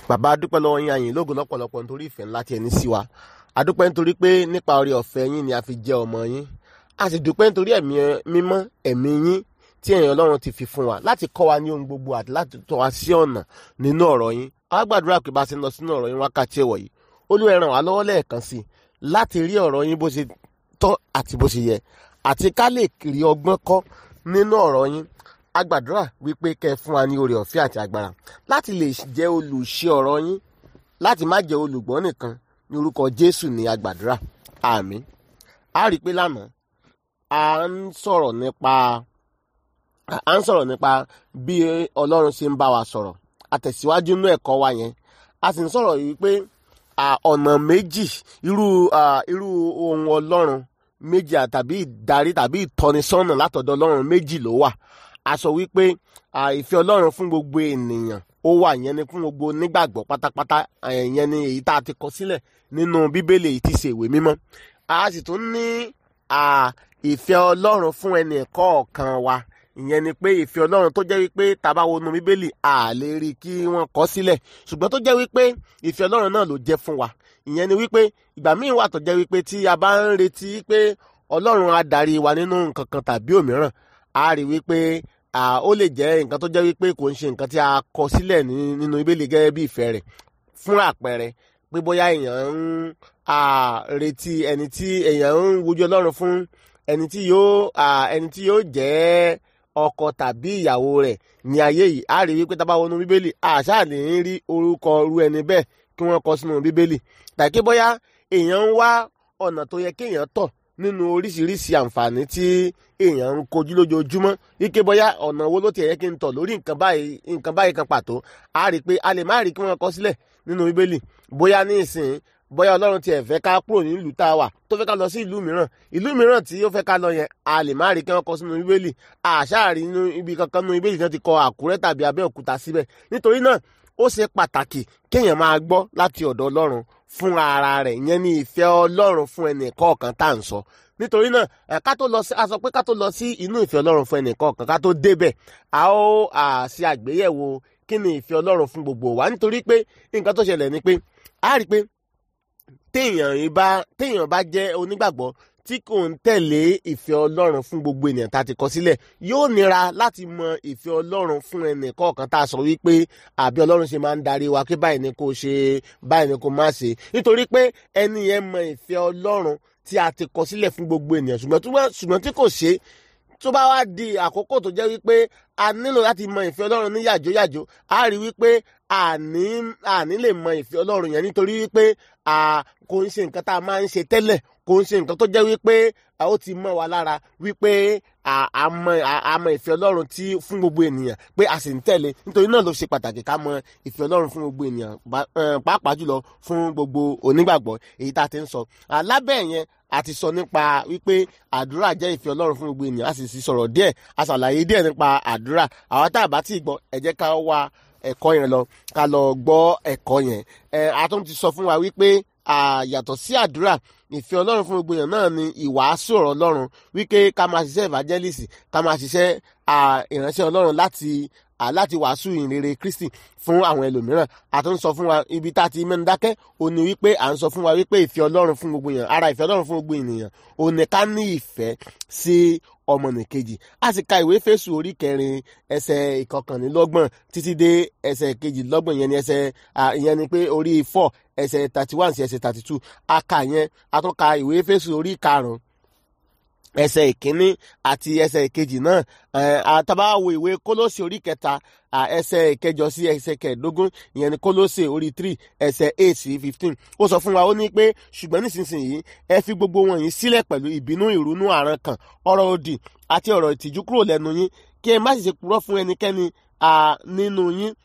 bàbá adúpẹ́ lọ́wọ́ yín àyìn lógo lọ́pọ̀lọpọ̀ nítorí ìfẹ́ ńlá tí ẹ ní sí wa adúpẹ́ nítorí pé nípa oore ọ̀fẹ́ yín ni a fi jẹ́ ọmọ yín a sì dúpẹ́ nítorí ẹ̀mí mímọ́ ẹ̀mí yín tí ẹ̀yin ọlọ́run ti fi fún wa láti kọ́ wa ní ohun gbogbo àti láti tọ́ wa sí ọ̀nà nínú ọ̀rọ̀ yín a wá gbàdúrà pé bá a ṣe ń lọ sínú ọ̀rọ̀ yín wákàtí ẹ̀wọ̀ yìí Olúwa ẹ ràn wá lọ́wọ́ lẹ́ẹ̀kan sí i láti rí ọ̀rọ̀ yín bó ṣe tọ́ àti bó ṣe yẹ àti ká lè rí ọgbọ́n kọ́ nínú ọ̀rọ̀ yín a gbàdúrà wípé kẹ́ ẹ fún wa ní oore ọ̀fẹ́ àti agbára láti lè jẹ́ olùṣe ọ̀rọ̀ yín láti má jẹ́ olùgbọ́ nìkan ní orúkọ Jésù ní a gbàdúrà àmín a rí i pé lánàá a ń sọ̀rọ̀ nípa a ń sọ̀rọ̀ nípa bí Ọlọ́run ṣe ń bá wa sọ̀rọ̀ àtẹ̀síwájú inú ẹ̀kọ́ wa yẹn a sì ń sọ̀rọ̀ yìí pé ọ̀nà méjì irú irú ohun Ọlọ́run méjì tàbí ìdarí tàbí ìtọ́nisọ́nà látọ̀dọ̀ Ọlọ́run méjì ló wà a sọ wípé ìfẹ́ Ọlọ́run fún gbogbo ènìyàn ó wà yẹn ni fún gbogbo nígbàgbọ́ pátápátá yẹn ni èyí tá a ti kọ sílẹ̀ nínú Bíbélì èyí tí ṣe ìwé mímọ́ a sì tún ní ìfẹ́ Ọlọ́run fún ẹnì kọ̀ọ̀kan wa ìyẹn ni pé ìfẹ́ Ọlọ́run tó jẹ́ wípé tá bá wọnú Bíbélì a lè rí kí wọ́n kọ sílẹ̀ ṣùgbọ́n tó jẹ́ wípé ìfẹ́ Ọlọ́run náà ló jẹ́ fún wa ìyẹn ni wípé ìgbà míì wà tó jẹ́ wípé tí a bá ń retí pé Ọlọ́run á darí wa nínú nǹkan kan tàbí òmíràn a rí wípé ó lè jẹ́ nǹkan tó jẹ́ wípé kò ń ṣe nǹkan tí a kọ sílẹ̀ nínú Bíbélì gẹ́gẹ́ bí ìfẹ́ rẹ̀ fún àpẹẹrẹ pé bóyá èèyàn ń retí ẹni tí èèyàn ń wojú Ọlọ́run fún ẹni tí yóò ẹni tí yóò jẹ́ ọkọ tàbí ìyàwó rẹ̀ ní ayé yìí a rí wípé tá bá wọnú Bíbélì àṣà lè ń rí orúkọ irú ẹni bẹ́ẹ̀ kí wọ́n kọ sínú Bíbélì tàbí bóyá èèyàn ń wá ọ̀nà tó yẹ kéèyàn tọ̀ nínú oríṣiríṣi àǹfààní tí èèyàn ń kojú lójoojúmọ́ wípé bóyá ọ̀nà wo ló ti yẹ kí n tọ̀ lórí nǹkan báyìí nǹkan báyìí kan pàtó a rí i pé a lè má rí kí wọ́n kọ sílẹ̀ nínú bíbélì bóyá ní ìsìn bóyá ọlọ́run tiẹ̀ fẹ́ ká kúrò ní ìlú tá a wà tó fẹ́ ká lọ sí ìlú mìíràn ìlú mìíràn tí ó fẹ́ ká lọ yẹn a lè má rí kí wọ́n kọ sínú bíbélì àṣàrí nínú ibi kankan nínú bíbélì tí wọ́n ti kọ àkúrẹ́ tàbí abẹ́òkúta síbẹ̀ nítorí náà ó ṣe pàtàkì kéèyàn máa gbọ́ láti ọ̀dọ̀ ọlọ́run fún ara rẹ̀ ìyẹn ní ìfẹ́ ọlọ́run fún ẹnì kọ̀ọ̀kan tá à ń sọ nítorí náà ká tó lọ sí a sọ pé ká tó lọ sí inú ìfẹ́ ọlọ́run fún ẹnì kọ̀ọ̀kan ká tó débẹ̀ a ó ṣe àgbéyẹ̀wò kí ni ìfẹ́ ọlọ́run fún gbogbo wa nítorí pé nǹkan tó ṣẹlẹ̀ ni pé a rí i pé téèyàn bá téèyàn bá jẹ́ onígbàgbọ́ tí kò ń tẹ̀lé ìfẹ́ ọlọ́run fún gbogbo ènìyàn tá a ti kọ sílẹ̀ yóò nira láti mọ ìfẹ́ ọlọ́run fún ẹnì kọ̀ọ̀kan tá a sọ wípé àbí ọlọ́run ṣe máa ń darí wa pé báyìí ni kò ṣe báyìí ni kò má ṣe nítorí pé ẹni yẹn mọ ìfẹ́ ọlọ́run tí a ti kọ sílẹ̀ fún gbogbo ènìyàn ṣùgbọ́n tí kò ṣe tó bá wá di àkókò tó jẹ́ wípé a nílò láti mọ ìfẹ́ ọlọ́run ní yàjóyàjó a rí wípé àní àní lè mọ ìfẹ́ ọlọ́run yẹn nítorí wípé kò ń ṣe nǹkan tá a máa ń ṣe tẹ́lẹ̀ kò ń ṣe nǹkan tó jẹ́ wípé ó ti mọ́ wa lára wípé a mọ ìfẹ́ ọlọ́run tí fún gbogbo ènìyàn pé a sì ń tẹ̀lé nítorí náà ló ṣe pàtàkì ká mọ ìfẹ́ ọlọ́run fún gbogbo ènìyàn pàápàá jùlọ fún gbogbo onígbàgbọ́ èyí tá a ti ń sọ lábẹ́ yẹn a ti sọ nípa wípé àdúrà jẹ́ ìfẹ́ ọlọ́run fún gbogbo ènìyàn a sì sì sọ̀rọ̀ díẹ̀ a ṣàlàyé díẹ̀ nípa àdúrà àwọn tá a bá ti gbọ́ ẹ jẹ́ ká wá ẹ̀kọ́ yẹn lọ ká lọ gbọ́ ẹ̀kọ́ yẹn ẹ a tún ti sọ fún wa wípé yàtọ̀ sí àdúrà ìfẹ́ ọlọ́run fún gbogbo èèyàn náà ni ìwàásù ọ̀rọ̀ ọlọ́run wípé ká máa ṣiṣẹ́ evangelist ká máa ṣiṣẹ́ ìránṣẹ́ ọlọ́run láti láti wàásù ìrere Kristi fún àwọn ẹlòmíràn a tún sọ fún wa ibi tá a ti mẹ́nu dákẹ́ ó ní wípé à ń sọ fún wa wípé ìfẹ́ ọlọ́run fún gbogbo èèyàn ara ìfẹ́ ọlọ́run fún gbogbo ènìyàn ó ní ká ní ìfẹ́ sí ọmọnìkejì a sì ka ìwé Éfésù orí kẹrin ẹsẹ̀ ìkọkànlélọ́gbọ̀n títí dé ẹsẹ̀ kejìlélọ́gbọ̀n ìyẹn ni ẹsẹ̀ ìyẹn ni pé orí four ẹsẹ̀ thirty one sí ẹsẹ̀ thirty two a kà yẹn a tún ka ìwé Éfésù orí karùn-ún ẹsẹ̀ ìkíní àti ẹsẹ̀ ìkejì náà àtàbá wo ìwé kólósì orí kẹta ẹsẹ̀ ìkẹjọ sí ẹsẹ̀ kẹẹ̀dógún ìyẹn ni kólósì orí three ẹsẹ̀ eight sí fifteen ó sọ fún wa ó ní pé ṣùgbọ́n nísinsìnyí ẹ fi gbogbo wọn yìí sílẹ̀ pẹ̀lú ìbínú ìrunú àrankàn ọ̀rọ̀ òdì àti ọ̀rọ̀ ìtìjú kúrò lẹ́nu yín kí ẹ má sì ṣe purọ́ fún ẹnikẹ́ni nínú yín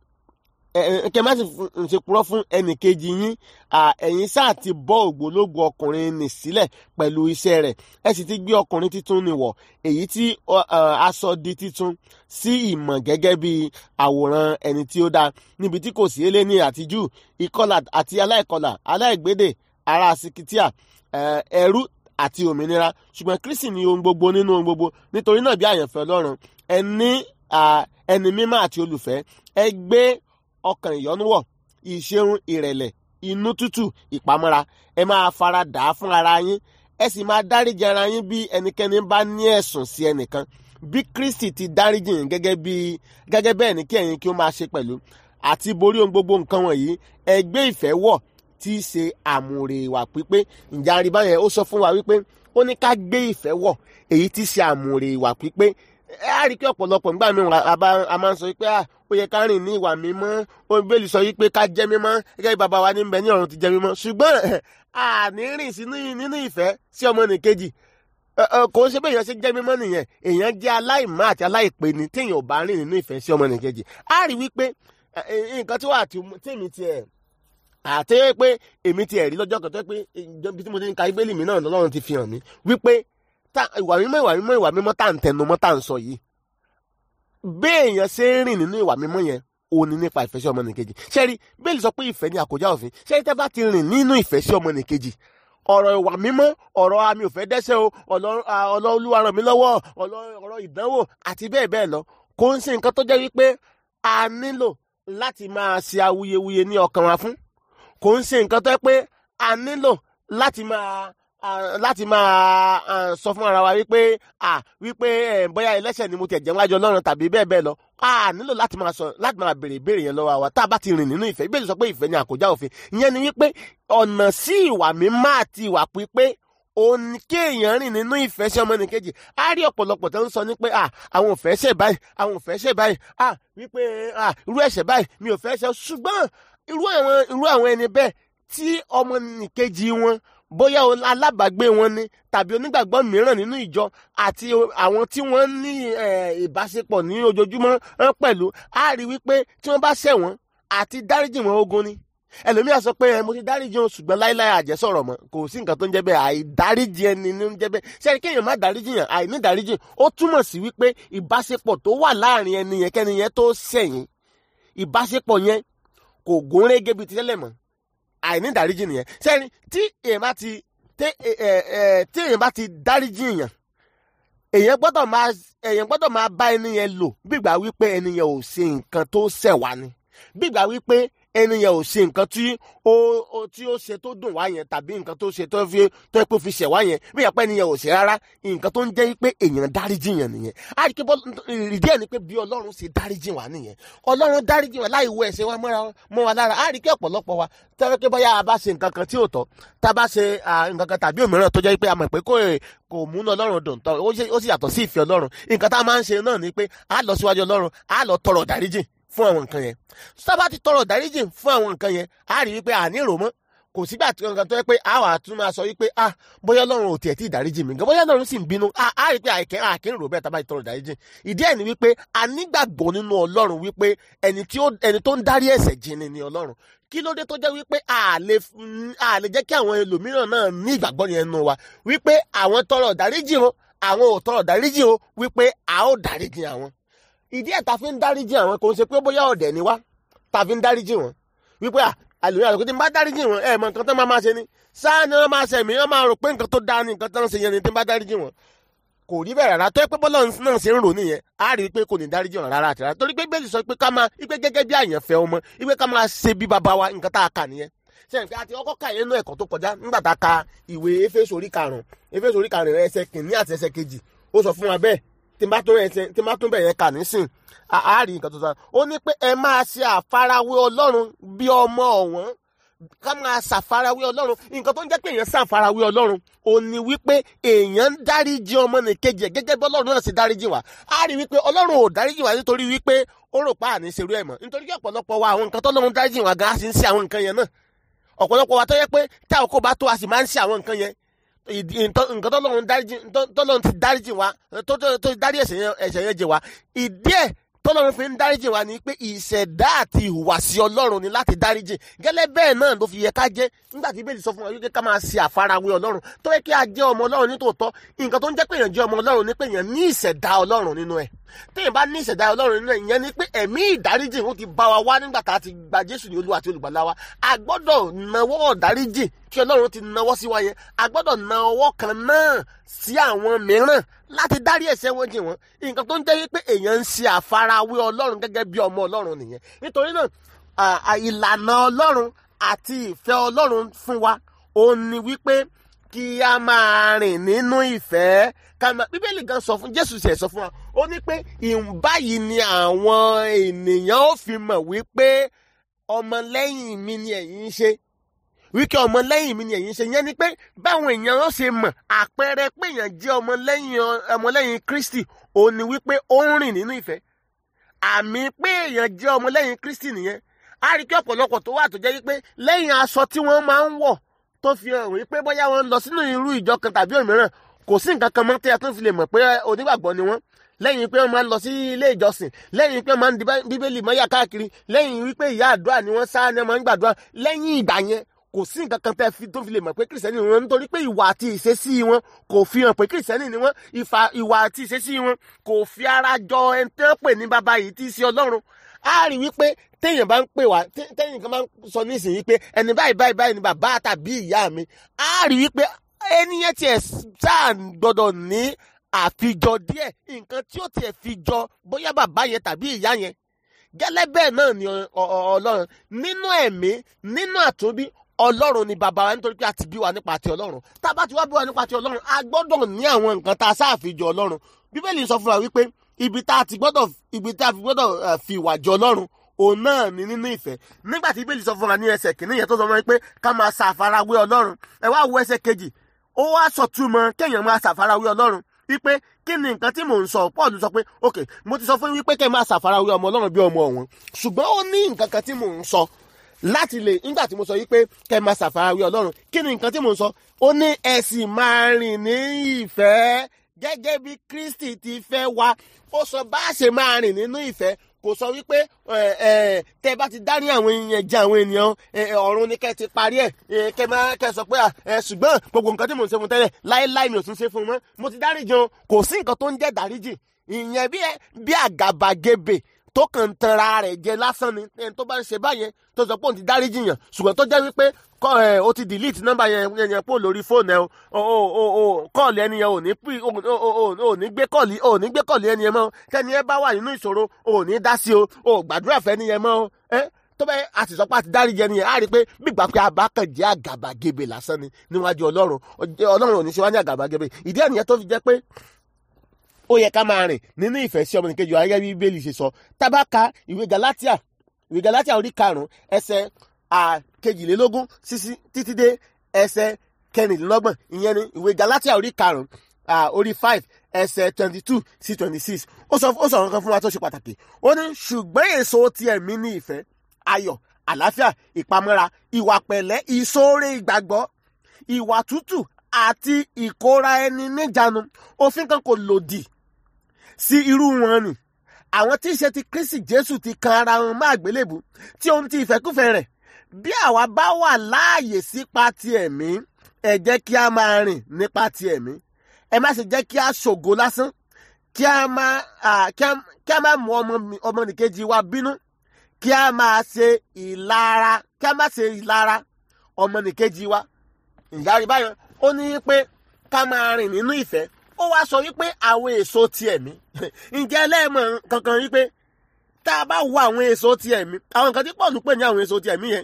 kẹ má sì ṣe purọ́ fún ẹnìkejì yín ẹ̀yin sáà ti bọ́ ògbólógbò ọkùnrin nì sílẹ̀ pẹ̀lú iṣẹ́ rẹ̀ ẹ sì ti gbé ọkùnrin títún nì wọ̀ èyí tí aṣọ di títún sí ìmọ̀ gẹ́gẹ́ bí àwòrán ẹni tí ó dáa níbi tí kò sí eléni àti jù ìkọlà àti aláìkọlà aláìgbédè ará sikitia ẹrú àti òmìnira ṣùgbọ́n Kristi ni ohun gbogbo nínú ohun gbogbo nítorí náà bí àyànfẹ́ Ọlọ́run ẹni ẹni mímọ́ àti olùfẹ́ ẹ gbé ọkàn ìyọ́nú wọ̀ ìṣeun ìrẹ̀lẹ̀ inú tútù ìpamọ́ra ẹ máa fara dà á fún ara yín ẹ sì máa dáríjì ara yín bí ẹnikẹ́ni bá ní ẹ̀sùn sí ẹnìkan bí Kristi ti dáríjì yín gẹ́gẹ́ bí gẹ́gẹ́ bẹ́ẹ̀ ni kí ẹ̀yin kí ó máa ṣe pẹ̀lú àti borí ohun gbogbo nǹkan wọ̀nyí ẹ gbé ìfẹ́ wọ̀ tí í ṣe àmùrè ìwà pípé ǹjẹ́ àríbá yẹn ó sọ fún wa wípé ó ní ká gbé ìfẹ́ wọ̀ èyí tí í ṣe àmùrè ìwà pípé ẹ á rí i pé ọ̀pọ̀lọpọ̀ nígbà mìíràn a bá- a máa ń sọ pé à ó yẹ ká rìn ní ìwà mímọ́ Bíbélì sọ wípé ká jẹ́ mímọ́ gẹ́gẹ́ bí bàbá wa ní bẹ ní ọ̀run ti jẹ́ mímọ́ ṣùgbọ́n àní rìn sínú nínú ìfẹ́ sí ọmọnìkejì Ẹ, ẹ, kò ń ṣe bẹ́ẹ̀ èèyàn ṣe jẹ́ mímọ́ nìyẹn èèyàn jẹ́ aláìmọ́ àti aláìpé ni téèyàn ò bá rìn nínú ìfẹ́ sí ọmọnìkejì á rí wípé ẹ, ẹ, nǹkan tí wàá tí tèmi tiẹ̀ àti pé èmi tiẹ̀ rí lọ́jọ́ kan tó pé ibi tí mo ti ń ka ibélì mi náà lọ́run ti fi hàn mí wípé tá- ìwà mímọ́ ìwà mímọ́ ìwà mímọ́ tá à ń tẹnu mọ́ tá à ń sọ yìí béèyàn ṣe ń rìn nínú ìwà mímọ́ yẹn ó ní nípa ìfẹ́ sí ọmọnìkejì ṣẹ́rí bẹ́ẹ̀lì sọ pé ìfẹ́ ni àkójá òfin ṣẹ́rí tẹ́ bá ti rìn nínú ìfẹ́ sí ọmọnìkejì ọ̀rọ̀ ìwà mímọ́ ọ̀rọ̀ àmì òfẹ́ dẹ́sẹ̀ o ọ̀rọ̀ ọ̀rọ̀ olúwa ràn mí lọ́wọ́ ọ̀rọ̀ ọ̀rọ̀ ìdánwò àti bẹ́ẹ̀ bẹ́ẹ̀ lọ kò ń ṣe nǹkan tó jẹ́ wípé a nílò láti máa ṣe awuyewuye ní ọkàn wa fún kò ń ṣe nǹkan tó jẹ́ pé a nílò láti máa ah, láti máa ah, sọ fún ara wa wípé ah, wípé eh, bóyá ẹlẹ́ṣẹ̀ ni mo tẹ̀ jẹ́ wájú ọlọ́run tàbí bẹ́ẹ̀ bẹ́ẹ̀ lọ a nílò láti máa sọ láti máa béèrè ìbéèrè yẹn lọ́wọ́ wa tá a bá ti rìn nínú ìfẹ́ ìbéèrè sọ pé ìfẹ́ ni àkójá òfin ìyẹn ni wípé ọ̀nà sí ìwà mímọ́ àti ìwà pípé òun ni kéèyàn rìn nínú ìfẹ́ sí ọmọnìkejì á rí ọ̀pọ̀lọpọ̀ tó ń sọ ní pé ah, àwọn ò fẹ́ ṣe báyìí àwọn ò fẹ́ ṣe báyìí ah, wípé ah, irú ẹ̀ṣẹ̀ báyìí mi ò fẹ́ ṣe ṣùgbọ́n irú àwọn irú àwọn ẹni bẹ́ẹ̀ tí ọmọnìkejì wọn bóyá o- alábàágbé wọn ni tàbí onígbàgbọ́ mìíràn nínú ìjọ àti o- àwọn tí wọ́n ní eh, ìbáṣepọ̀ ní ojoojúmọ́ eh, pẹ̀lú á rí wípé tí wọ́n bá ṣẹ̀ wọ́n àti dáríjì wọn ogun ni ẹlòmíà sọ pé ẹ mo ti dáríjì wọn ṣùgbọ́n láíláí àjẹsọ̀rọ̀ mọ́ kò sí nǹkan tó ń jẹ́ bẹ́ẹ̀ àìdáríjì ẹni ní ń jẹ́ bẹ́ẹ̀ sẹ́ni kéèyàn má dáríjì yàn àìní dáríjì ó túmọ̀ sí wípé ìbáṣepọ̀ tó wà láàrin ẹni yẹn kẹ́ni yẹn tó ṣẹ̀yìn ìbáṣepọ̀ yẹn kò gúnrégé bíi ti tẹ́lẹ̀ mọ́ àìní dáríjì nìyẹn sẹ́ni tí èèyàn bá ti tẹ́ ẹ ẹ ẹ tí èèyàn bá ti dáríjì yàn èèyàn gbọ́dọ̀ máa èèyàn gbọ́dọ̀ máa bá ẹni yẹn lò bígbà wípé ẹni yẹn ò ṣe nǹkan tó ṣẹ̀ wá ni bígbà wípé ẹni yẹn ò ṣe nǹkan tí ó ó- tí ó ṣe tó dùn wá yẹn tàbí nǹkan tó ṣe tó fi tó pé fi ṣẹ̀ wá yẹn bí ìyàpẹ́ ẹni yẹn ò ṣe rárá nǹkan tó ń jẹ́ pé èèyàn dáríjì yẹn nìyẹn á rí i pé bọ́- ìdí ẹ̀ ni pé bí ọlọ́run ṣe dáríjì wá nìyẹn ọlọ́run dáríjì wá láì wo ẹ̀ṣẹ̀ wa mọ́ra mọ́ wa lára á rí i pé ọ̀pọ̀lọpọ̀ wa tẹ́wọ́ pé bóyá a bá ṣe nǹkan kan tí ò tọ́ tá a bá ṣe ah, nǹkan kan tàbí òmíràn tó jẹ́ pé a mọ̀ pé kò kò múná ọlọ́run dùn tán ó ṣe- ó sì yàtọ̀ sí ìfẹ́ ọlọ́run nǹkan tá a máa ń ṣe náà ni pé a lọ síwájú ọlọ́run a lọ tọrọ dáríjì fún àwọn nǹkan yẹn sábà ti tọrọ dáríjì fún àwọn nǹkan yẹn a rí wípé àní rò mọ́ kò sígbà tí nǹkan tó yẹ pé a wà tún máa sọ wípé ah bóyá ọlọ́run ò tiẹ̀ tí ì dáríjì mi gan bóyá ọlọ́run sì ń bínú ah a rí pé àìkẹ́ àkín rò bẹ́ẹ̀ tá a bá ti tọrọ dáríjì ìdí ẹ̀ ni wípé a nígbàgbọ́ nínú ọlọ́run wípé ẹni tí ó ẹni tó ń dárí ẹ̀ṣẹ̀ jìn ni ni ọlọ́run kí ló dé tó jẹ́ wípé a lè f- a lè jẹ́ kí àwọn ẹlòmíràn náà ní ìgbàgbọ́ yẹn nù wa wípé àwọn tọrọ dáríjì o àwọn ò tọrọ dáríjì o wípé a ó dáríjì àwọn ìdí ẹ̀ ta fi ń dáríjì àwọn kò ń ṣe pé bóyá ọ̀dẹ̀ ni wá ta fi ń dáríjì wọn wípé à àlùyé àlùkò tí n bá dáríjì wọn ẹ mọ nǹkan tó máa máa ṣe ni sáà ni wọn máa ṣe mí wọn máa rò pé nǹkan tó dáa ni nǹkan tó ń ṣe yẹn ni tí n bá dáríjì wọn kò rí bẹ́ẹ̀ rárá tó yẹ pé bọ́lá náà ṣe ń rò nìyẹn á rí i pé kò ní dáríjì wọn rárá àti rárá torí pé bẹ́ẹ̀ sọ pé ká máa ipe gẹ́gẹ́ bí àyànfẹ́ ọmọ ipe ká máa ṣe bí baba wa nǹkan tá a kà nìyẹn sẹ́yìn pé àti ọkọ̀ kà yẹn nú ẹ̀kọ́ tó kọjá nígbà tá a ka ìwé Éfésù orí karùn-ún Éfésù orí karùn-ún ẹsẹ̀ kìíní àti ẹsẹ̀ kejì ó sọ fún wa bẹ́ẹ̀ tí n bá tó ẹsẹ̀ tí n bá tó bẹ̀ yẹn kà nísìn á á rí nǹkan tó sọ ó ní pé ẹ máa ṣe àfarawé Ọlọ́run bí ọmọ ọ̀wọ́n ká máa ṣàfarawé ọlọ́run nǹkan tó ń jẹ́ pé èèyàn ṣàfarawé ọlọ́run ò ní wípé èèyàn ń dáríjì ọmọnìkejì ẹ̀ gẹ́gẹ́ bí ọlọ́run náà ṣe dáríjì wá á rí wípé ọlọ́run ò dáríjì wá nítorí wípé ó rò pa àní ṣerú ẹ̀ mọ́ nítorí kí ọ̀pọ̀lọpọ̀ wa àwọn nǹkan tọ́lọ́run dáríjì wá gan á sì ń ṣe àwọn nǹkan yẹn náà ọ̀pọ̀lọpọ̀ wa tó yẹ pé tá àkókò bá tó a sì máa ń ṣe àwọn nǹkan yẹn ìdí- nǹkan nǹkan tọ́lọ́run dáríjì tọ́lọ́run ti dáríjì wá tó tó- tó dárí ẹ̀ṣẹ̀ yẹn ẹ̀ṣẹ̀ yẹn jẹ wá ìdí ẹ̀ tọ́lọ́run fi ń dáríjì wá ni pé ìṣẹ̀dá àti ìhùwàsí ọlọ́run ni láti dáríjì gẹ́lẹ́ bẹ́ẹ̀ náà ló fi yẹ ká jẹ́ nígbà tí bẹ́ẹ̀ sọ fún wa wípé ká máa ṣe àfarawé ọlọ́run tó yẹ kí a jẹ́ ọmọ ọlọ́run nítòótọ́ nǹkan tó ń jẹ́ pé èèyàn jẹ́ ọmọ ọlọ́run ni pé èèyàn ní ìṣẹ̀dá ọlọ́run nínú ẹ̀ téèyàn bá ní ìṣẹ̀dá ọlọ́run nínú ẹ̀ ìyẹn ni pé ẹ̀mí ìdáríjì ó ti bá wa wá nígbà tá a ti gba jésù ní olúwa àti olùgbàlà wa a gbọ́dọ̀ nawọ́ ọ̀dáríjì kí ọlọ́run ti nawọ́ sí wa yẹn a gbọ́dọ̀ na ọwọ́ kan náà sí àwọn mìíràn láti dárí ẹ̀ṣẹ̀ wọn jì wọ́n nǹkan tó ń jẹ́ pé èèyàn ń ṣe àfarawé ọlọ́run gẹ́gẹ́ bí ọmọ ọlọ́run nìyẹn nítorí náà à, à, ìlànà ọlọ́run àti ìfẹ́ ọlọ́run fún wa òun ni wípé kí a máa rìn nínú ìfẹ́ ká máa bíbélì gan sọ fún jésù sì ẹ̀ sọ fún wa ó ní pé ìbáyìí ni àwọn ènìyàn ó fi mọ̀ wípé ọmọlẹ́yìn mi ni ẹ̀yin ń ṣe wíkẹ ọmọlẹ́yìn mi ni ẹ̀yin ṣe yẹn ni pé báwọn èèyàn ó ṣe mọ̀ àpẹẹrẹ pé èèyàn jẹ́ ọmọlẹ́yìn ọmọlẹ́yìn Kristi òun ni wípé ó ń rìn nínú ìfẹ́ àmì pé èèyàn jẹ́ ọmọlẹ́yìn Kristi nìyẹn a rí kí ọ̀pọ̀lọpọ̀ tó wà tó jẹ́ wípé lẹ́yìn aṣọ tí wọ́n máa ń wọ̀ tó fi hàn wípé bóyá wọ́n lọ sínú irú ìjọ kan tàbí òmíràn kò sí nǹkan kan mọ́ tí a tún fi lè mọ̀ pé onígbàgbọ́ ni wọ́n lẹ́yìn pé wọ́n máa ń lọ sí ilé ìjọsìn lẹ́yìn pé wọ́n máa ń di bíbélì mọ́yà káàkiri lẹ́yìn wípé ìyá àdúrà ni wọ́n sá ni wọ́n máa ń gbàdúrà lẹ́yìn ìgbà yẹn kò sí nǹkan kan tẹ́ fi tó fi lè mọ̀ pé kìrìsìtẹ́nì ni wọ́n nítorí pé ìwà àti ìṣesí wọn kò fi hàn pé kìrìsìtẹ́nì ni wọ́n ìwà àti ìṣesí wọn kò fi ara jọ ẹni tí wọ́n pè ní bàbá yìí tí í ṣe ọlọ́run á rí wípé téèyàn bá ń pè wá téèyàn kan bá ń sọ nísìnyí pé ẹni báyìí báyìí báyìí ni bàbá tàbí ìyá mi á rí wípé ẹni yẹn tiẹ̀ sáà gbọ́dọ̀ ní àfijọ díẹ̀ nǹkan tí ó tiẹ̀ fi jọ bóyá bàbá yẹn tàbí ìyá yẹn gẹ́lẹ́ bẹ́ẹ̀ náà ni ọlọ́run nínú ẹ̀mí nínú àtúnbí ọlọ́run ni bàbá wa nítorí pé a ti bí wa nípa ti ọlọ́run tá a bá ti wá bí wa nípa ti ọlọ́run a gbọ́dọ̀ ní àwọn nǹkan tá a sáàfijọ ọlọ́run bíbélì sọ fún wa wípé ibi tá a ti gbọ́dọ̀ ibi tá a fi gbọ́dọ̀ fi ìwà jọ ọlọ́run òun náà ni nínú ìfẹ́ nígbà tí bíbélì sọ fún wa ní ẹsẹ̀ kìíní yẹn tó sọ fún wa pé ká máa ṣàfarawé ọlọ́run ẹ wá wo ẹsẹ̀ kejì ó wá sọ̀túmọ̀ kéèyàn máa ṣàfarawé ọlọ́run wípé kí ni nǹkan tí mò ń sọ Paul sọ pé ok mo ti sọ fún wípé kẹ́ máa ṣàfarawé ọmọ ọlọ́run bí ọmọ ọ̀wọ́n ṣùgbọ́n ó ní nǹkan kan tí mò ń sọ láti lè nígbà tí mo sọ wípé kẹ́ máa ṣàfarawé ọlọ́run kí ni nǹkan tí mò ń sọ ó ní ẹ sì máa rìn ní ìfẹ́ gẹ́gẹ́ bí Kristi ti fẹ́ wa ó sọ bá a ṣe máa rìn nínú ìfẹ́ kò sọ wípé tẹ bá ti dárí àwọn èèyàn jẹ àwọn ènìyàn ọ̀run ni kẹ́ ti parí ẹ̀ kẹ́ máa kẹ́ sọ pé ṣùgbọ́n gbogbo nǹkan tí mò ń ṣe fún tẹ́lẹ̀ láéláé mi ò tún ṣe fún mọ́ mo ti dárí jẹun kò sí nǹkan tó ń jẹ́ dáríjì ìyẹn bí àgàbàgebè tó kàn ń tanra rẹ̀ jẹ lásán ni ẹni tó bá ń ṣe báyẹn tó sọ pé òun ti dáríjì yàn ṣùgbọ́n tó jẹ́ wípé kọ́ ẹ̀ o ti delete nọ́mbà yẹn yẹn pò lórí fóònù ẹ̀ o o o o kọ́ọ̀lì ẹni yẹn ò ní pí o o o ní gbé kọ́ọ̀lì o ní gbé kọ́ọ̀lì ẹni yẹn mọ́ tẹ́ni yẹn bá wà nínú ìṣòro o ní dá sí o o gbàdúrà fẹ́ ni yẹn mọ́ ẹ́ tó bẹ́ẹ̀ a sì sọ pé a ti dáríjì ẹni yẹn á rí i pé gbígbà pé abákan jẹ́ àgàbàgebè lásán ni níwájú ọlọ́run ọlọ́run ò ní ṣe wá ní àgàbàgebè ìdí ẹ̀nìyẹn tó fi jẹ́ pé ó yẹ ká máa rìn nínú ìfẹ́ sí ọmọnìkejì wa gẹ́gẹ́ bí bíbélì ṣe sọ tábàkà ìwé Galatia ìwé Galatia orí karùn-ún ẹsẹ̀ àkejìlélógún sísí títí dé ẹsẹ̀ kẹrìnlélọ́gbọ̀n ìyẹn ni ìwé Galatia orí karùn-ún orí five ẹsẹ̀ twenty two sí twenty six ó sọ ó sọ nǹkan fún wa tó ṣe pàtàkì ó ní ṣùgbọ́n èso ti ẹ̀mí ní ìfẹ́ ayọ̀ àlàáfíà ìpamọ́ra ìwà pẹ̀lẹ́ ìṣoore ìgbàgbọ́ ìwà tútù àti ìkóra ẹni níjàánu òfin kan kò lòdì sí irú wọn ni àwọn tí í ṣe ti Kristi Jésù ti kan ara wọn má àgbélébù tí ohun ti ìfẹ́kúfẹ́ rẹ̀ bí àwa bá wà láàyè sípa ti ẹ̀mí ẹ jẹ́ kí a máa rìn nípa ti ẹ̀mí ẹ má ṣe jẹ́ kí a ṣògo lásán kí a má kí a má mú ọmọnìkejì wa bínú kí a máa ṣe ìlara kí a má ṣe ìlara ọmọnìkejì wa ìyá rí báyọ̀ ó ní pé ká máa rìn nínú ìfẹ́ ó wá sọ wípé àwọn èso ti ẹ̀mí ǹjẹ́ ẹlẹ́mọ̀ kankan wípé tá a bá wo àwọn èso ti ẹ̀mí àwọn nǹkan tí Pọ́ọ̀lù pè ní àwọn èso ti ẹ̀mí yẹn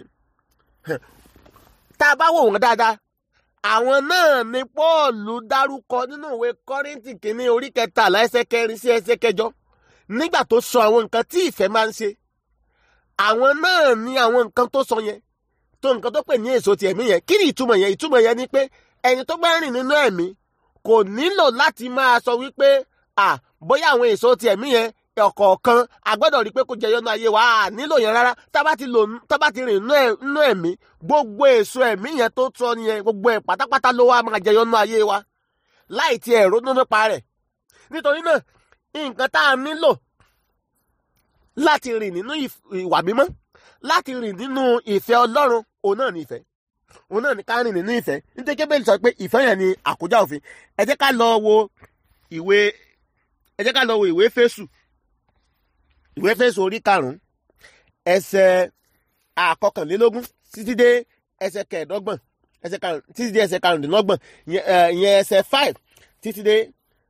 tá a bá wò wọ́n dáadáa àwọn náà ni Pọ́ọ̀lù dárúkọ nínú ìwé Kọ́ríńtì kìíní orí kẹtàlá ẹsẹ̀ kẹrin sí ẹsẹ̀ kẹjọ nígbà tó sọ àwọn nǹkan tí ìfẹ́ máa ń ṣe àwọn náà ni àwọn nǹkan tó sọ yẹn tó nǹkan tó pè ní èso ti ẹ̀mí yẹn kí ni ìtumọ̀ yẹn ìtumọ̀ yẹn ni pé ẹni tó bá rìn nínú ẹ̀mí kò nílò láti máa sọ wípé à bóyá àwọn èso ti ẹ̀mí yẹn ọ̀kọ̀ọ̀kan a gbọ́dọ̀ rí i pé kò jẹyọ nínú ayé wa à nílò yẹn rárá tá bá ti lò tá bá ti rìn nínú ẹ̀mí gbogbo èso ẹ̀mí yẹn tó tọ́ nìyẹn gbogbo ẹ̀ pátápátá ló wá máa jẹyọ nínú ayé wa láì tiẹ̀ ronú nípa rẹ̀ nítorí náà nǹkan tá a nílò láti rìn nínú ìwà mímọ́ láti rìn nínú ìfẹ́ Ọlọ́run òun náà ní ìfẹ́ òun náà ní ká rìn nínú ìfẹ́ nítorí kébèlì sọ pé ìfẹ́ yẹn ni àkójá òfin ẹ jẹ́ ká lọ wo ìwé ẹ jẹ́ ká lọ wo ìwé Éfésù ìwé Éfésù orí karùn-ún ẹsẹ̀ àkọkànlélógún títí dé ẹsẹ̀ kẹẹ̀ẹ́dọ́gbọ̀n ẹsẹ̀ karùn títí dé ẹsẹ̀ karùndínlọ́gbọ̀n ìyẹn ẹsẹ̀ five títí dé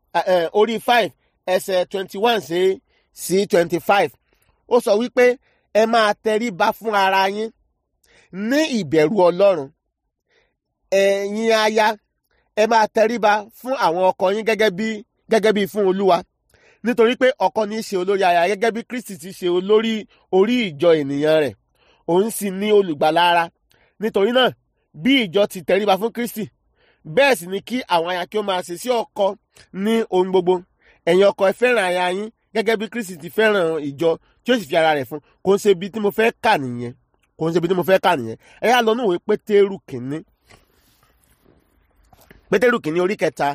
orí five ẹsẹ̀ twenty one sí sí twenty five ó sọ wípé ẹ máa tẹríba fún ara yín ní ìbẹ̀rù ọlọ́run ẹ̀yin aya ẹ máa tẹríba fún àwọn ọkọ yín gẹ́gẹ́ bí gẹ́gẹ́ bí fún olúwa nítorí pé ọkọ ní í ṣe olórí aya gẹ́gẹ́ bí kristi ti ṣe olórí orí ìjọ ènìyàn rẹ̀ òun sì ní olùgbàlà ara nítorí náà bí ìjọ ti tẹríba fún kristi bẹ́ẹ̀ sì ni kí àwọn aya kí ó máa ṣe sí ọkọ ní ohun gbogbo ẹ̀yin ọkọ ẹ fẹ́ràn aya yín gẹ́gẹ́ bí kristi ti fẹ́ràn ìjọ tí ó sì fi ara rẹ̀ fún kò ń ṣe ibi tí mo fẹ́ kà nìyẹn kò ń ṣe ibi tí mo fẹ́ kà nìyẹn ẹ yá lọ ní ìwé pétérù kìíní pétérù kìíní orí kẹta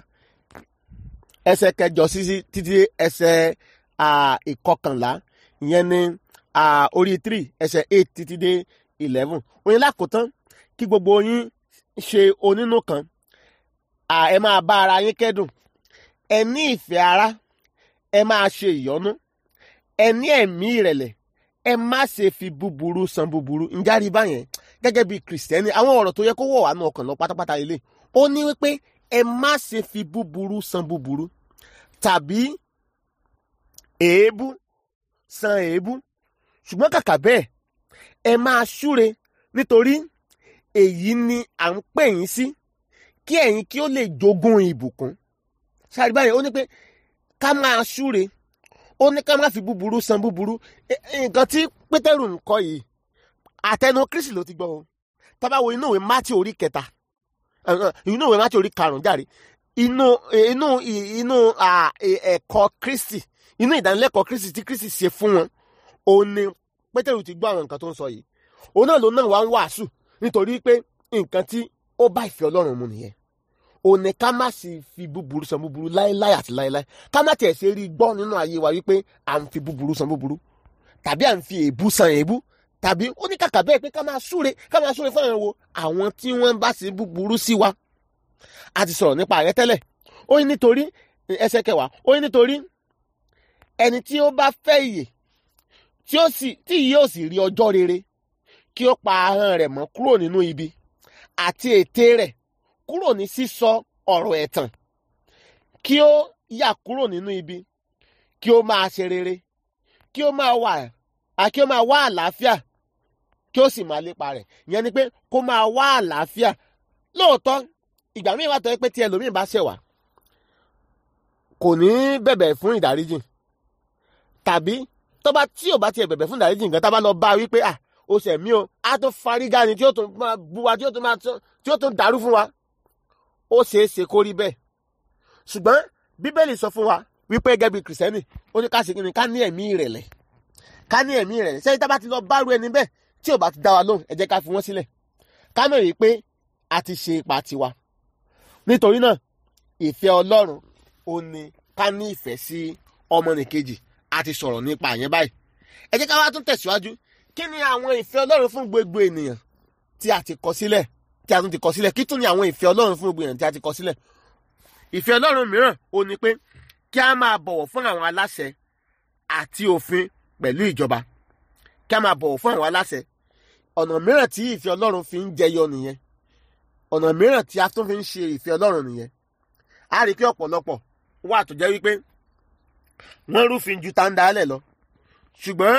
ẹsẹ̀ kẹjọ sí títí ẹsẹ̀ ìkọkànlá ìyẹn ní orí three ẹsẹ̀ eight títí dé eleven oyin lákòótán kí gbogbo yín ṣe onínú kan ẹ máa bá ara yín kẹ́dùn ẹ ní ìfẹ́ ara ẹ máa ṣe ìyọ́nú ẹ ní ẹ̀mí ìrẹ̀lẹ̀ ẹ má ṣe fi búburú san búburú ǹjárí báyẹn gẹ́gẹ́ bí kìrìsìtẹ́nì àwọn ọ̀rọ̀ tó yẹ kó wọ̀ wá nù ọkàn lọ pátápátá ilé ó ní wípé ẹ má ṣe fi búburú san búburú tàbí èébú san èébú ṣùgbọ́n kàkà bẹ́ẹ̀ ẹ máa ṣúre nítorí èyí ni à ń pè yín sí kí ẹ̀yin kí ó lè jogún ìbùkún ṣáàrí báyìí ó ní pé ká máa ṣúre ó ní ká má fi búburú san búburú nǹkan tí pétérù ń kọ yìí àtẹnu kristi ló ti gbọ́ o tá bá wo inú ìwé mátí orí kẹta inú ìwé mátí orí karùnún járe inú inú inú ẹ̀kọ́ kristi inú ìdánilẹ́kọ̀ọ́ kristi tí kristi ṣe fún wọn òun ni pétérù ti gbọ́ àwọn nǹkan tó ń sọ yìí òun náà ló náà wá ń wàásù nítorí pé nǹkan tí ó bá ìfẹ́ ọlọ́run mu nìyẹn òun ni ká má sì fi búburú san búburú láéláé àti láéláé ká má tiẹ̀ ṣe rí gbọ́ nínú ayé wa wípé à ń fi búburú san búburú tàbí à ń fi èébú san èébú tàbí ó ní kàkà bẹ́ẹ̀ pé ká máa súre ká máa súre fún àwọn wo àwọn tí wọ́n bá ṣe búburú sí wa a ti sọ̀rọ̀ nípa rẹ̀ tẹ́lẹ̀ ó ní nítorí ẹsẹ̀ kẹwàá ó ní nítorí ẹni tí ó bá fẹ́ ìyè tí ó sì tí yóò sì rí ọjọ́ rere kí ó pa ahọ́n rẹ̀ mọ́ kúrò nínú ibi àti ètè rẹ̀ kúrò ní sísọ ọ̀rọ̀ ẹ̀tàn kí ó yà kúrò nínú ibi kí ó máa ṣe rere kí ó máa wà kí ó máa wá àlàáfíà kí ó sì máa lépa rẹ̀ ìyẹn ni pé kó máa wá àlàáfíà lóòótọ́ ìgbà míì wà tó yẹ pé tí ẹlòmíì bá ṣẹ̀ wá kò ní bẹ̀bẹ̀ fún ìdáríjìn tàbí tó bá tí ò bá tiẹ̀ bẹ̀bẹ̀ fún ìdáríjìn nǹkan tá a bá lọ bá a wípé à ó ṣẹ̀ mí o á tó fárígá ni tí ó tún máa bu wa tí ó tún máa tí ó tún dàrú fún wa ó ṣeé ṣe kó rí bẹ́ẹ̀ ṣùgbọ́n bíbélì sọ fún wa wípé gẹ́gẹ́ bí kìrìsìtẹ́nì ó ní ká ṣe kí ni ká ní ẹ̀mí ìrẹ̀lẹ̀ ká ní ẹ̀mí ìrẹ̀lẹ̀ sẹ́yìn tá a bá ti lọ bá ru ẹni bẹ́ẹ̀ tí ò bá ti dá wa lóhùn ẹ jẹ́ ká fi wọ́n sílẹ̀ ká mọ̀ rí i pé a ti ṣe ipa tiwa nítorí náà ìfẹ́ ọlọ́run ó ní ká ní ìfẹ́ sí ọmọnìkejì a ti sọ̀rọ̀ nípa àyẹn báyìí ẹ jẹ́ ká wá tún tẹ̀síwájú kí ni àwọn ìfẹ́ ọlọ́run fún gbogbo ènìyàn tí a ti kọ sílẹ̀ tí a tún ti kọ sílẹ̀ kí tún ni àwọn ìfẹ́ ọlọ́run fún gbogbo ènìyàn tí a ti kọ sílẹ̀ ìfẹ́ ọlọ́run mìíràn ó ní pé kí a máa bọ̀wọ̀ fún àwọn aláṣẹ àti òfin pẹ̀lú ìjọba kí a máa bọ̀wọ̀ fún àwọn aláṣẹ ọ̀nà mìíràn tí ìfẹ́ ọlọ́run fi ń jẹyọ nìyẹn ọ̀nà mìíràn tí a tún fi ń ṣe ìfẹ́ ọlọ́run nìyẹn a rí i pé ọ̀pọ̀lọpọ̀ wà tó jẹ́ wípé wọ́n rúfin ju tàǹdálẹ̀ lọ ṣùgbọ́n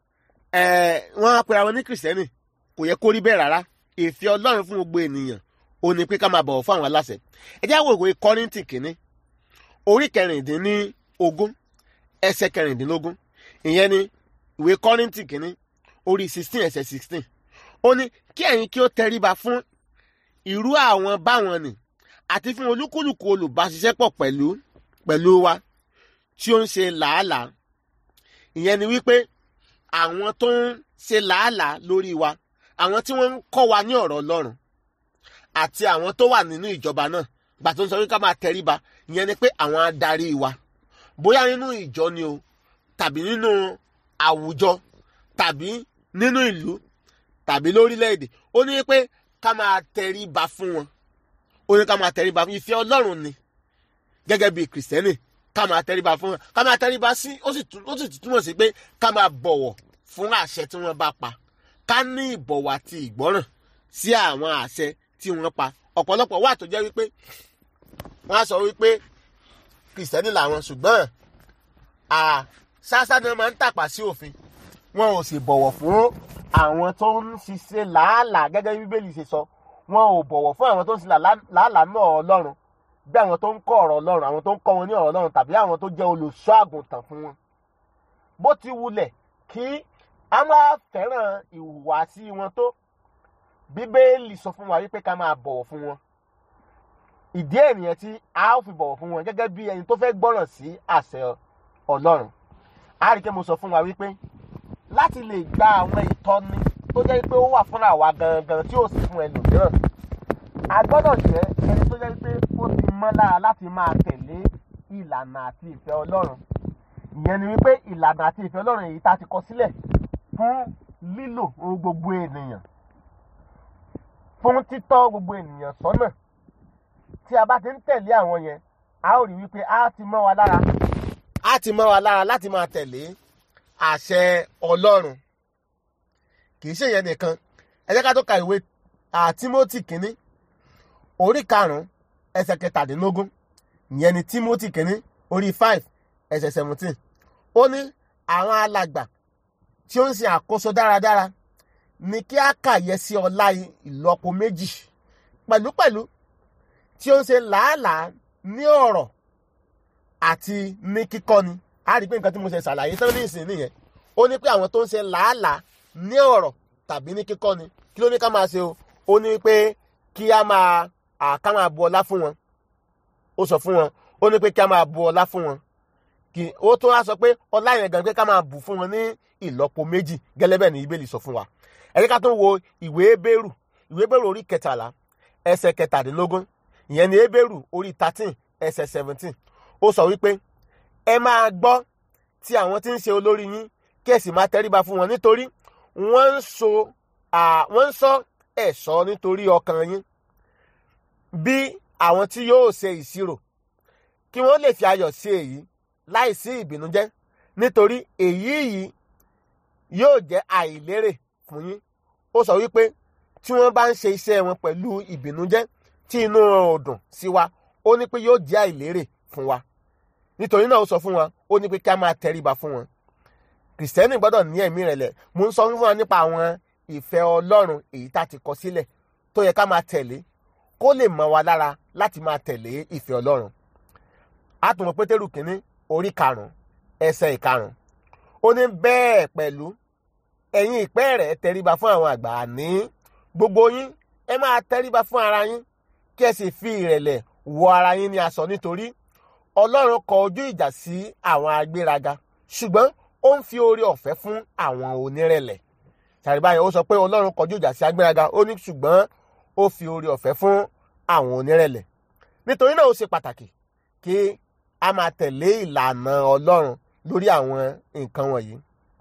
wọ́n á pera wọn ní kìrìsìtẹ́nì kò yẹ kó rí bẹ́ẹ̀ rárá ìfẹ́ ọlọ́run fún gbogbo ènìyàn ó ní pé ká máa bọ̀wọ̀ fún àwọn aláṣẹ ẹ jẹ́ àwọn ìwé kọ́rìntì kìíní orí kẹrìndínlógún ẹsẹ̀ kẹrìndínlógún ìyẹn ni ìwé kọ́rìntì kìíní orí sixteen ẹsẹ̀ sixteen ó ní kí ẹ̀yin kí ó tẹríba fún irú àwọn báwọn nì àti fún olúkúlùkù olùbáṣiṣẹ́pọ̀ pẹ̀lú pẹ̀lú wa tí ó ń ṣe làálàá ìyẹn ni wípé àwọn tó ń ṣe làálàá lórí wa àwọn tí wọ́n ń kọ́ wa ní ọ̀rọ̀ ọlọ́run àti àwọn tó wà nínú ìjọba náà gbà tó ń sọ wípé ká máa tẹríba ìyẹn ni pé àwọn adarí wa bóyá nínú ìjọ ni o tàbí nínú àwùjọ tàbí nínú ìlú tàbí lórílẹ̀‐èdè ó ní pé ká máa tẹríba fún wọn ó ní ká máa tẹríba fún ìfẹ́ ọlọ́run ni gẹ́gẹ́ bí kìrìsìtẹ́nì ká máa tẹríba fún wọn ká máa tẹríba sí ó sì túmọ̀ sí pé ká máa bọ̀wọ̀ fún àṣẹ tí wọ́n bá pa ká ní ìbọ̀wọ̀ àti ìgbọ́ràn sí àwọn àṣẹ tí wọ́n pa ọ̀pọ̀lọpọ̀ wà tó jẹ́ wípé wọ́n á sọ wípé kìrìsìtẹ́nì làwọn ṣùgbọ́n ṣáṣá ni wọ́n máa ń tàpá sí òfin wọn ò sì bọ̀wọ̀ fún àwọn tó ń ṣiṣẹ́ làálàá gẹ́gẹ́ bí bíbélì ṣe sọ wọn ò bọ̀wọ̀ fún àwọn tó ń ṣe làálàá náà ọlọ́run bí àwọn tó ń kọ́ ọ̀rọ̀ ọlọ́run àwọn tó ń kọ́ wọn ní ọ̀rọ̀ ọlọ́run tàbí àwọn tó jẹ́ olùṣọ́ àgùntàn fún wọn bó ti wulẹ̀ kí a máa fẹ́ràn ìhùwàsí wọn tó bíbélì sọ fún wa wípé ká máa bọ̀wọ̀ fún wọn ìdí ènìyàn tí a ó fi bọ̀wọ̀ fún wọn gẹ́gẹ́ bí ẹni tó fẹ́ gbọ́ràn sí àṣẹ ọlọ́run a rí i pé mo sọ fún wa wípé láti lè gba àwọn ìtọ́ni tó jẹ́ pé ó wà fún àwa gangan tí ó sì fún ẹlòmíràn a gbọ́dọ̀ jẹ́ ẹni tó jẹ́ pé ó ti mọ́ lára láti máa tẹ̀lé ìlànà àti ìfẹ́ ọlọ́run ìyẹn ni wípé ìlànà àti ìfẹ́ ọlọ́run èyí tá a ti kọ sílẹ̀ fún lílò ohun gbogbo ènìyàn fún títọ́ gbogbo ènìyàn sọ́nà tí a bá ti ń tẹ̀lé àwọn yẹn a ó rí wípé a ti mọ́ wa lára a ti mọ́ wa lára láti máa tẹ̀lé àṣẹ ọlọ́run kì í ṣe yẹn nìkan ẹ jẹ́ ká tó ka ìwé Tímótì kínní orí karùn-ún ẹsẹ̀ kẹtàdínlógún ìyẹn ni Tímótì kínní orí five ẹsẹ̀ seventeen ó ní àwọn alàgbà tí ó ń ṣe àkóso dáradára ní kí á kàyẹ sí ọlá ìlọ́po méjì pẹ̀lúpẹ̀lú tí ó ń ṣe làálàá ní ọ̀rọ̀ àti ní kíkọ́ni a rí i pé nǹkan tí mo ṣe ṣàlàyé tán ní ìsìn nìyẹn ó ní pé àwọn tó ń ṣe làálàá ní ọ̀rọ̀ tàbí ní kíkọ́ni kí ló ní ká máa ṣe o ó ní pé kí á máa ká máa bu ọlá fún wọn ó sọ fún wọn ó ní pé kí á máa bu ọlá fún wọn kí ó tó wá sọ pé ọlá yẹn gan pé ká máa bù fún wọn ní ìlọ́po méjì gẹ́lẹ́ bẹ́ẹ̀ ni Bíbélì sọ fún wa ẹ jẹ́ ká tó wo ìwé Hébérù ìwé Hébérù orí kẹtàlá ẹsẹ̀ kẹtàdínlógún ìyẹn ni Hébérù orí thirteen ẹsẹ̀ seventeen ó sọ wípé ẹ máa gbọ́ tí àwọn tí ń ṣe olórí yín kí ẹ sì máa tẹríba fún wọn nítorí wọ́n ń so wọ́n ń sọ ẹ̀ṣọ́ nítorí ọkàn yín bí àwọn tí yóò ṣe ìṣirò kí wọ́n lè fi ayọ̀ sí èyí láìsí ìbìnújẹ́ nítorí èyí yìí yóò jẹ́ àìlérè fún yín ó sọ wípé tí wọ́n bá ń ṣe iṣẹ́ wọn pẹ̀lú ìbìnújẹ́ tí inú wọn ò dùn sí wa ó ní pé yóò jẹ́ àìlérè fún wa nítorí náà ó sọ fún wa ó ní pé ká máa tẹríba fún wọn kìrìsìtẹ́nì gbọ́dọ̀ ní ẹ̀mí ìrẹ̀lẹ̀ mo ń sọ fún wa nípa àwọn ìfẹ́ ọlọ́run èyí tá a ti kọ sílẹ̀ tó yẹ ká máa tẹ̀lé kó lè mọ́ wa lára láti máa tẹ̀lé ìfẹ́ ọlọ́run àtùmọ̀ pétérù kínní orí karùn-ún ẹsẹ̀ ìkarùn-ún ó ní bẹ́ẹ̀ pẹ̀lú ẹ̀yin ìpẹ́ rẹ̀ tẹríba fún àwọn àgbà ní gbogbo yín ẹ máa tẹríba fún ara yín kí ẹ sì fi ìrẹ̀lẹ̀ wọ ara yín ní aṣọ nítorí ọlọ́run kọ ojú ìjà sí àwọn agbéraga ṣùgbọ́n ó ń fi oore ọ̀fẹ́ fún àwọn onírẹ̀lẹ̀ ṣàríbá yẹn ó sọ pé ọlọ́run kọjú ìjà sí agbéraga ó ní ṣùgbọ́n ó fi oore ọ̀fẹ́ fún àwọn onírẹ̀lẹ̀ nítorí náà ó ṣe pàtàkì kí a máa tẹ̀lé ìlànà ọlọ́run lórí àwọn nǹkan wọ̀nyí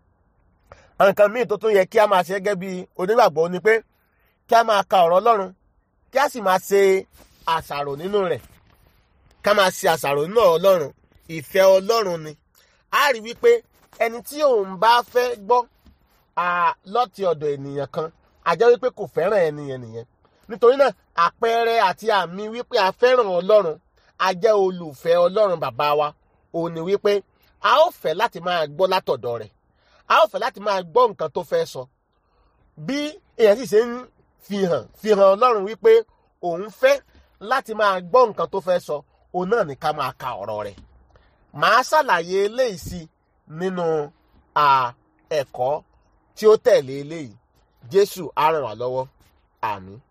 nǹkan míì tó tún yẹ kí a máa ṣe gẹ́gẹ́ bí onígbàgbọ́ ni pé kí a máa ka ọ̀rọ̀ ọlọ́run kí a sì máa ṣe àṣàrò nínú rẹ̀ ká máa ṣe àṣàrò nínú ọ̀rọ̀ ọlọ́run ìfẹ́ ọlọ́run ni a rí wípé ẹni tí òun bá fẹ́ gbọ́ lọ́ti ọ̀dọ̀ ènìyàn kan a jẹ́ wípé kò fẹ́ràn ènìyàn nìyẹn nítorí náà àpẹẹrẹ àti àmì wípé a fẹ́ràn ọlọ́run a jẹ́ olùfẹ́ ọlọ́run bàbá wa òun ni wípé a ó fẹ́ láti máa gbọ́ látọ̀dọ̀ rẹ̀ a ó fẹ́ láti máa gbọ́ nǹkan tó fẹ́ sọ bí èèyàn sì ṣe ń fihàn fihàn ọlọ́run wípé òun fẹ́ láti máa gbọ́ nǹkan tó fẹ́ sọ òun náà ní ká máa ka ọ̀rọ̀ rẹ̀ màá ṣàlàyé eléyìí sí nínú ẹ̀kọ́ tí ó tẹ̀lé eléyìí jésù á ràn wá lọ́wọ́ àmín.